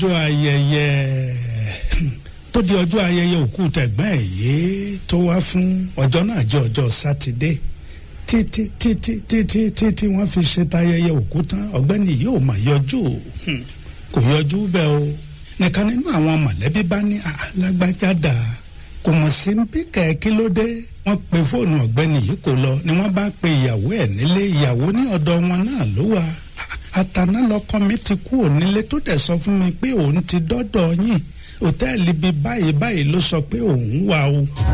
ọjọ́ ayẹyẹ tó di ọjọ́ ayẹyẹ òkú tẹ̀gbọ́n ẹ̀ yìí tó wá fún ọjọ́ náà jẹ́ ọjọ́ sátidé títí títí títí títí wọ́n fi ṣe tayẹyẹ òkú tán ọ̀gbẹ́ni yìí ò mà yọjú kò yọjú bẹ́ẹ̀ o nìkan nínú àwọn mọ̀lẹ́bí bá ní alágbájádà kò mọ̀ sí bí kẹ̀kí ló dé wọ́n pe fóònù ọ̀gbẹ́ni yìí kò lọ ni wọ́n bá pe ìyàwó ẹ̀ nílé ìyàwó ní ọ̀dọ̀ wọn náà ló wà àtàná lọkọ mi ti kú ònílé tó dẹ̀ sọ fún mi pé òun ti dọ́dọ̀ yín òtẹ́ẹ̀lì bíi báyìí báyìí ló sọ pé òun wà o.